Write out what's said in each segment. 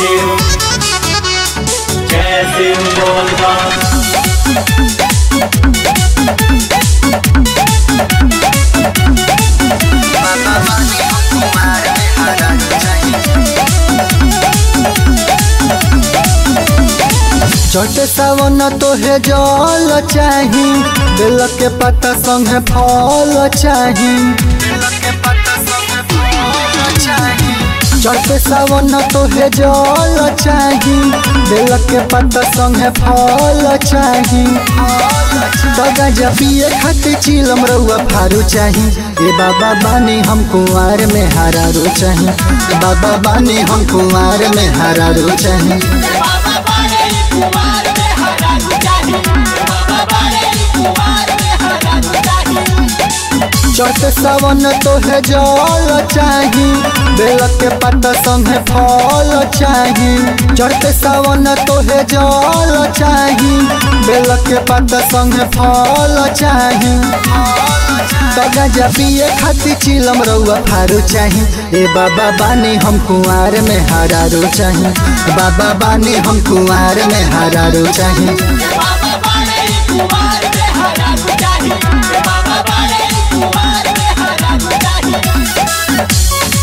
शिव जय शिव बोल बम चट सावन तोहे जल चाही बेल के पत्ता संगे फल चाही चट सावन तोहे जल चाही बेल के पत्ता संगे फल चाही दगा पिए खातिर चिलम रउआ फारू चाही ए बाबा बानी हम कुंवार में हरारू चाही बाबा बानी हम कुंवार में हरारू चाही बाबा बारे कुमार में हरा जाही बाबा बारे कुमार में हरा जाही चट सावन तोहे जल चाही बेल के पत्ता संगे फल चाही चट सावन तोहे जल चाही बेल के पत्ता संगे फल चाही गजा पिए खातिर चिलम रउआ फारू चाही ए बाबा बानी हम कुंवार में हरारू चाही बाबा बानी हम कुंवार में हरारू चाही बाबा बारे कुमार में हरा जाही बाबा बारे कुमार में हरा जाही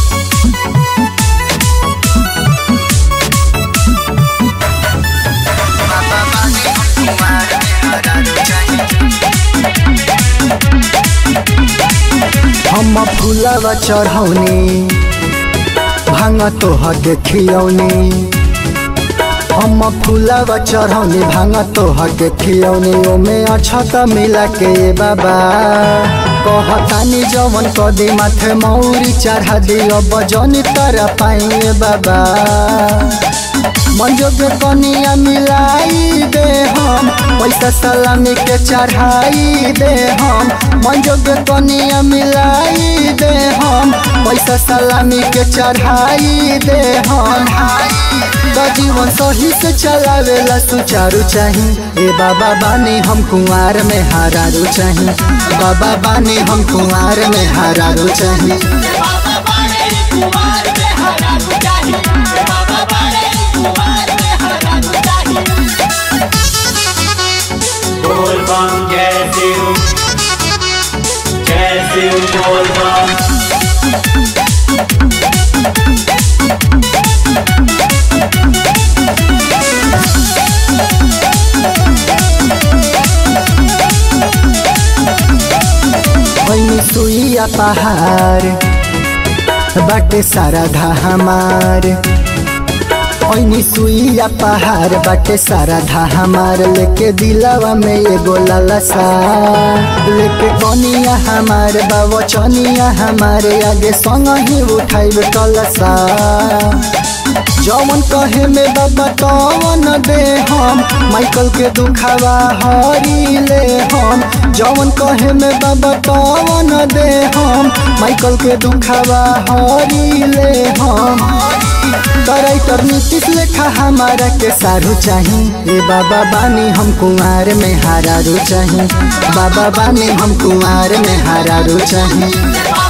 हम फूलवा चढ़ौनी भांग तोह देखियौनी हम फूलवा चढ़ौनी भांग तोह देखियौनी ओमे अछत मिला के बाबा कहतानी जवन कदी माथे मौरी चढ़ा दियो बजनी तर पाइए बाबा मंजो के कनिया मिलाई दे हम पैसा सलामी के चढ़ाई दे हम मंजो के कनिया मिलाई दे हम पैसा सलामी के चढ़ाई दे हम तो जीवन सही से चलावेला सुचारू चाही ए बाबा बानी हम कुंवार में हारारू चाही बाबा बानी हम कुंवार में हारारू चाही बाबा बारे कुमार में हरा जाही बाबा बारे कुमार में हरा जाही बोल बम जय शिव जय शिव बोल बम ओइनी सुइया पहाड़ बाटे सारा धा हमार ओइनी सुइया पहाड़ बाटे सारा धा हमार लेके दिलावा में एगो लालसा लेके कनिया हमार बाबा चनिया हमारे आगे संग ही उठाइब कलसा जवन कहे में बाबा तवन दे हम माइकल के दुखावा हरी ले हम जवन कहे में बाबा तवन दे हम माइकल के दुखावा हरी ले हम कराइटर नीतीश लेखा हमारा के सारू चाही ए बाबा बानी हम कुंवार में हारारू चाही बाबा बानी हम कुंवार में हारारू चाही बाबा